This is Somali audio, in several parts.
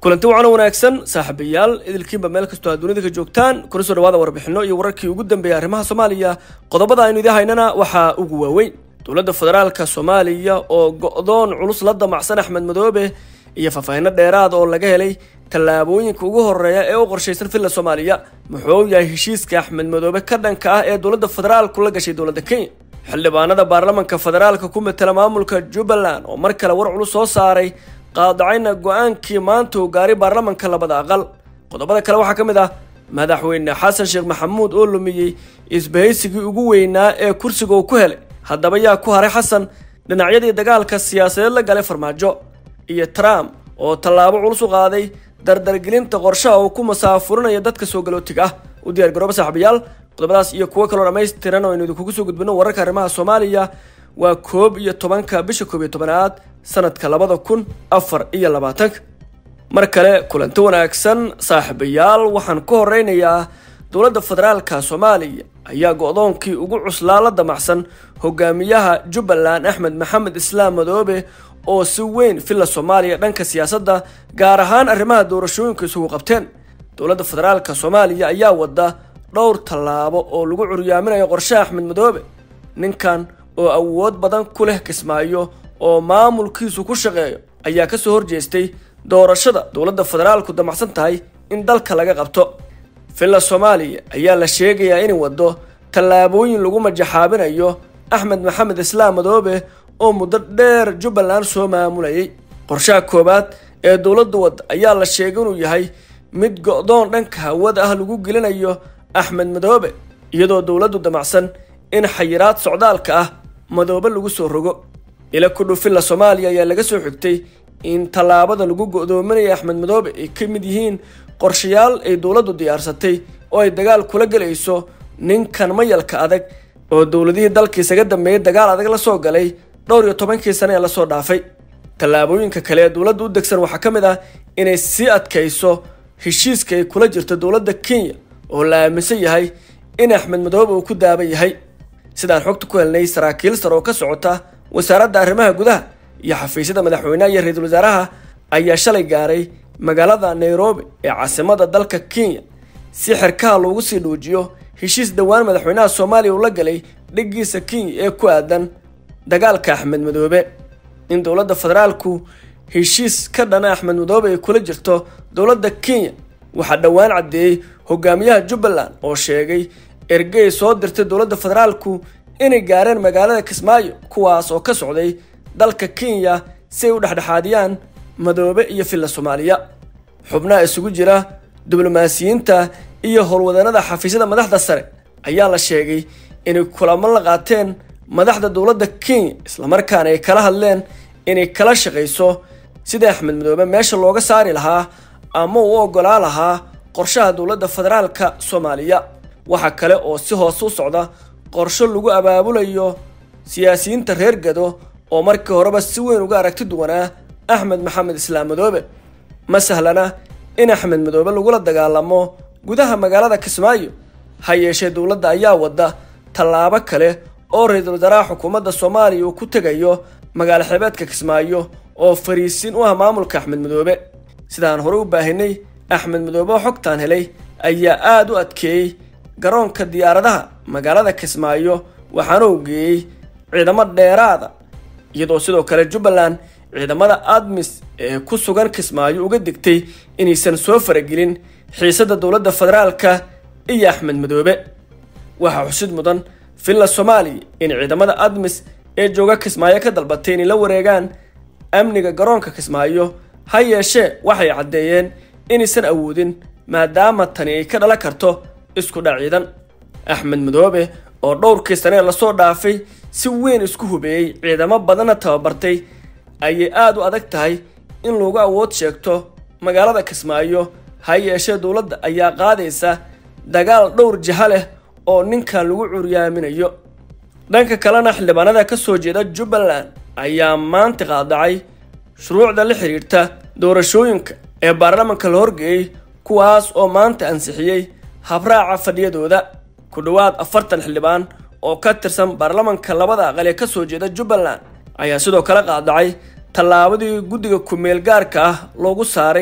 kulanti wacan wanaagsan saaxiibayaal idilkiinba meel kastoo aad dunida ka joogtaan kuna soo dhawaada warbixino iyo wararkii ugu dambeeyay arrimaha soomaaliya qodobada aynu idin haynana waxaa ugu waaweyn dowladda federaalka soomaaliya oo go-doon culus la damacsan axmed madoobe iyo faahfaahino dheeraad oo laga helay tallaabooyinka ugu horeeya ee u qorshaysan villa soomaaliya muxuu yahay heshiiska axmed madoobe ka dhanka ah ee dowladda federaalku la gashay dowladda kenya xildhibaanada baarlamanka federaalka ku matela maamulka jubbaland oo mar kale war culus soo saaray qaadacayna go-aankii maanta uu gaaray baarlamanka labada aqal qodobada kale waxaa ka mid ah madaxweyne xasan sheekh maxamuud oo lumiyey isbahaysigii ugu weynaa ee kursiga uu ku helay haddaba yaa ku haray xasan dhinacyadii dagaalka siyaasadeed la galay farmaajo iyo trump oo tallaabo culus u qaaday dardargelinta qorshaha uu ku masaafurinaya dadka soo galootiga ah u diyaar garooba saaxiibayaal qodobadaas iyo kuwo kaloo dhammaystiran oo aynu idinkugu soo gudbino wararka arrimaha soomaaliya waa koob iyo tobanka bisha koob iyo tobanaad sanadka labada kun afar iyo labaatanka mar kale kulanti wanaagsan saaxiibayaal waxaan ku horeynayaa dowladda federaalka soomaaliya ayaa go-doonkii ugu cuslaa la damacsan hogaamiyaha jubbaland axmed maxamed islaam madoobe oo si weyn villa soomaaliya dhanka siyaasadda gaar ahaan arrimaha doorashooyinka isugu qabteen dowladda federaalka soomaaliya ayaa wada dhowr tallaabo oo lagu curyaaminayo qorshe axmed madoobe ninkan oo awood badan ku leh kismaayo oo maamulkiisu ku shaqeeyo ayaa kasoo horjeestay doorashada dowladda federaalku damacsan tahay in dalka laga qabto villa soomaaliya ayaa la sheegayaa inay wado tallaabooyin lagu majaxaabinayo axmed maxamed islaam madoobe oo muddo dheer jubbaland soo maamulayay qorshaha koowaad ee dowladda wadda ayaa la sheegay inuu yahay mid go-doon dhanka hawada ah lagu gelinayo axmed madoobe iyadoo dowladdu damacsan in xayiraad socdaalka ah madoobe lagu soo rogo ila ku dhow villa soomaaliya ayaa laga soo xigtay in tallaabada lagu go-doominaya axmed madoobe ay ka mid yihiin qorshayaal ay dowladdu diyaarsatay oo ay dagaal kula gelayso ninkan mayalka adag oo dowladihii dalka isaga dambeeyay dagaal adag la soo galay dhowr iyo tobankii sane ee lasoo dhaafay tallaabooyinka kale ee dowladda u degsan waxaa ka mid ah inay sii adkayso heshiiska ay kula jirto dowladda kenya oo la aaminsan yahay in axmed madoobe uu ku daaban yahay sidaan xogta ku helnay saraakiil sar oo ka socota wasaaradda arrimaha gudaha iyo xafiisyada madaxweynaha iyo ra-iisul wasaaraha ayaa shalay gaaray magaalada nairobi ee caasimada dalka kenya si xirkaha loogu sii dhuujiyo heshiis dhowaan madaxweynaha soomaaliya uu la galay dhiggiisa kenya ee ku aadan dagaalka axmed madoobe in dowladda federaalku heshiis ka dhana axmed madoobe ay kula jirto dowladda kenya waxaa dhowaan caddeeyey hogaamiyaha jubbaland oo sheegay ergey soo dirtay dowladda federaalku inay gaareen magaalada kismaayo kuwaas oo ka socday dalka kenya si ay u dhexdhexaadiyaan madoobe iyo villa soomaaliya xubnaha isugu jira diblomaasiyiinta iyo howlwadanada xafiisyada madaxda sare ayaa la sheegay inay kulamo la qaateen madaxda dowladda kenya islamarkaana ay kala hadleen inay kala shaqayso sidai axmed madoobe meesha looga saari lahaa ama uu ogolaa lahaa qorshaha dowladda federaalka soomaaliya waxaa kale oo si hoose u socda qorsho lagu abaabulayo siyaasiyiinta reer gado oo markii horeba si weyn uga aragti duwanaa axmed maxamed islaam madoobe ma sahlana in axmed madoobe lagula dagaalamo gudaha magaalada kismaayo ha yeeshee dowladda ayaa wada tallaabo kale oo ra-iisul wasaaraha xukuumadda soomaaliya uu ku tegayo magaalo xeebeedka kismaayo oo fariisin u ah maamulka axmed madoobe sidaan hore u baahinay axmed madoobe oo xogtaan helay ayaa aada u adkeeyey garoonka diyaaradaha magaalada kismaayo waxaana uu geeyey ciidamo dheeraada iyadoo sidoo kale jubbaland ciidamada admis ee ku sugan kismaayo uga digtay inaysan soo faragelin xiisadda dowladda federaalka iyo axmed madoobe waxaa xusid mudan villa soomaaliya in ciidamada admis ee jooga kismaayo ka dalbatay inay la wareegaan amniga garoonka kismaayo ha yeeshee waxay caddeeyeen inaysan awoodin maadaama tani ay ka dhalan karto isku dhac ciidan axmed madoobe oo dhowrkii sanee lasoo dhaafay si weyn isku hubeeyey ciidamo badanna tababartay ayay aada u adag tahay in lagu awood sheegto magaalada kismaayo ha yeeshee dowladda ayaa qaadaysa dagaal dhowr jiha leh oo ninkan lagu curyaaminayo dhanka kalena xildhibaanada ka soo jeeda jubbaland ayaa maanta qaadacay shuruucda la xiriirta doorashooyinka ee baarlamanka la horgeeyey kuwaas oo maanta ansixiyey habraaca fadhiyadooda ku dhowaad afartan xildhibaan oo ka tirsan baarlamanka labada aqal ee kasoo jeeda jubbaland ayaa sidoo kale qaadacay tallaabadii guddiga ku-meel gaarka ah loogu saaray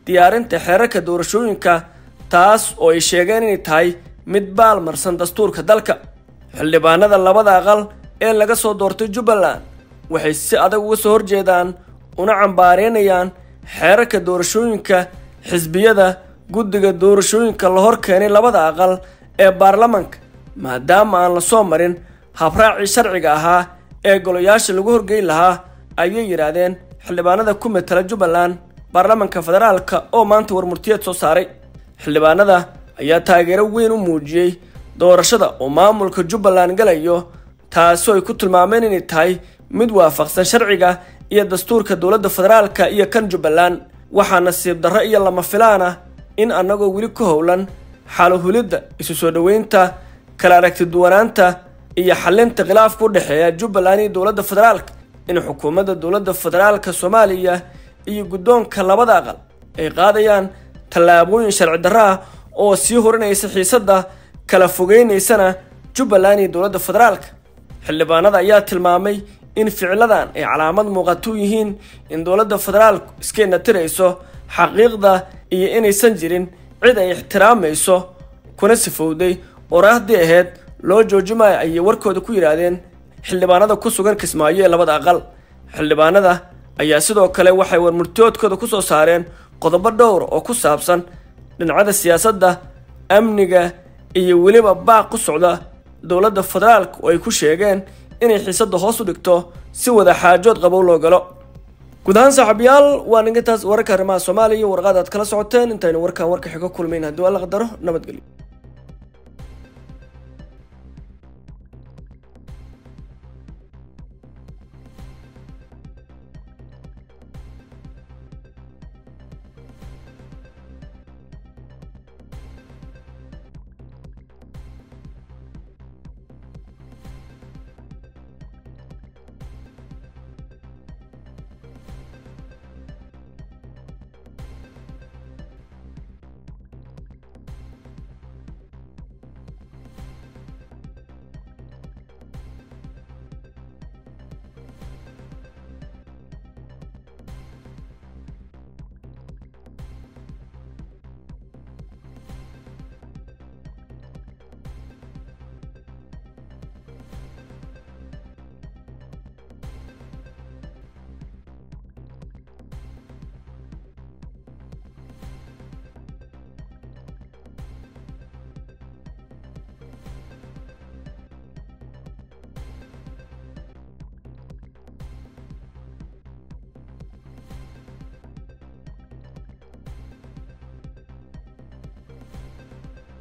diyaarinta xeerarka doorashooyinka taas oo ay sheegeen inay tahay mid baalmarsan dastuurka dalka xildhibaanada labada aqal ee laga soo doortay jubbaland waxay si adag uga soo horjeedaan una cambaareynayaan xeerarka doorashooyinka xisbiyada guddiga doorashooyinka la hor keenay labada aqal ee baarlamanka maadaama aan la soo marin habraacii sharciga ahaa ee golayaasha lagu horgeyn lahaa ayay yidhaahdeen xildhibaanada ku matala jubbaland baarlamanka federaalka oo maanta warmurtiyeed soo saaray xildhibaanada ayaa taageero weyn u muujiyey doorashada oo maamulka jubbaland galayo taasoo ay ku tilmaameen inay tahay mid waafaqsan sharciga iyo dastuurka dowladda federaalka iyo kan jubbaland waxaa nasiib darro iyo lama filaan ah in annagoo weli ku howlan xaalohulidda isu soo dhoweynta kala aragti duwanaanta iyo xalinta khilaafka u dhexeeya jubbaland iyo dowladda federaalka in xukuumadda dowladda federaalka soomaaliya iyo guddoonka labada aqal ay qaadayaan tallaabooyin sharci darro ah oo sii horinaysa xiisadda kala fogeynaysana jubbaland iyo dowladda federaalka xildhibaanada ayaa tilmaamay in ficiladan ay calaamad muuqato u yihiin in dowladda federaalku iskeena tirayso xaqiiqda iyo inaysan jirin cid ay ixtiraamayso kuna sifowday oraahdii ahayd loo joojimaayo ayay warkooda ku yidhaahdeen xildhibaanada ku sugan kismaayo ee labada aqal xildhibaanada ayaa sidoo kale waxay warmurtiyoodkooda ku soo saareen qodobo dhowr oo ku saabsan dhinacyada siyaasadda amniga iyo weliba baaq ku socda dowladda federaalka oo ay ku sheegeen inay xiisadda hoos u dhigto si wada xaajood qabow loo galo guud ahaan saaxiibayaal waa ninkantaas wararka arrimaha soomaaliya iyo warqaad aad kala socoteen intaynu warkaan warka xigo kulmayn haddii waa la qadaro nabadgelyo